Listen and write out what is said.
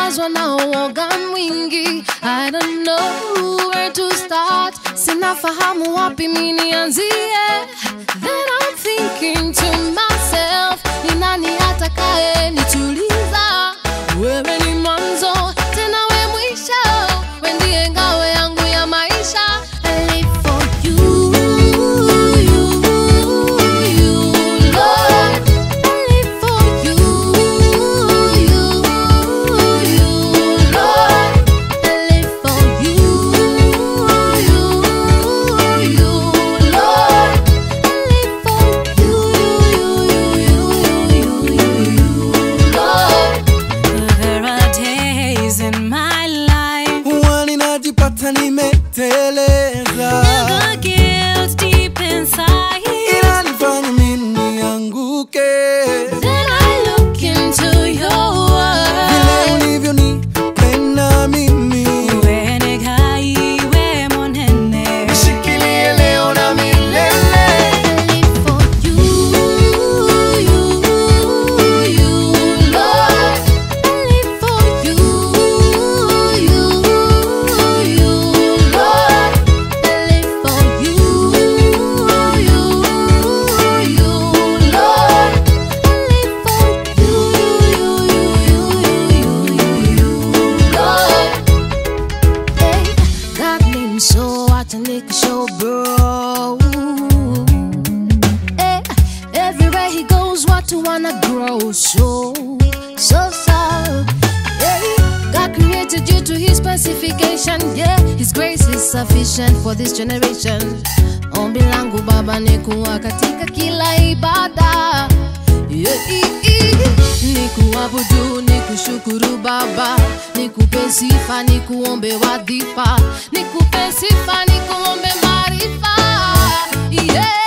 nimejazwa na uoga mwingi I don't know where to start sinafahamu wapi mi nianzie then I'm thinking to myself ni nani atakaye nituliza wewe ni mwanzo tena we mwisho we ndiye ngao yangu ya maisha I live for you, you, you, Lord. I live for you, you, you, Lord. I live for you, you, you, Lord. I live for you, you, you, you, Lord. There are days in my life huwa ninajipata nimeteleza the guilt deep inside. inanifanya mimi nianguke Then I look into your vile world. ulivyonipenda mimi Uwe negai, monene. nishikilie leo na milele I live for you, you, you, Lord. I live for you, you, you, Lord. I live for you, you, you, Lord. I live for you, you, you, you, Lord. Hey, God name so acha show bro. Hey, everywhere he goes, watu wanna grow so so so. Hey, God created you to His specification. Yeah, His grace is sufficient for this generation. Ombi langu Baba ni kuwa katika kila ibada yeah, i- i- ni kuabudu ni kushukuru Baba, nikupe sifa, ni kuombe wadhifa, nikupe sifa, ni kuombe maarifa yeah.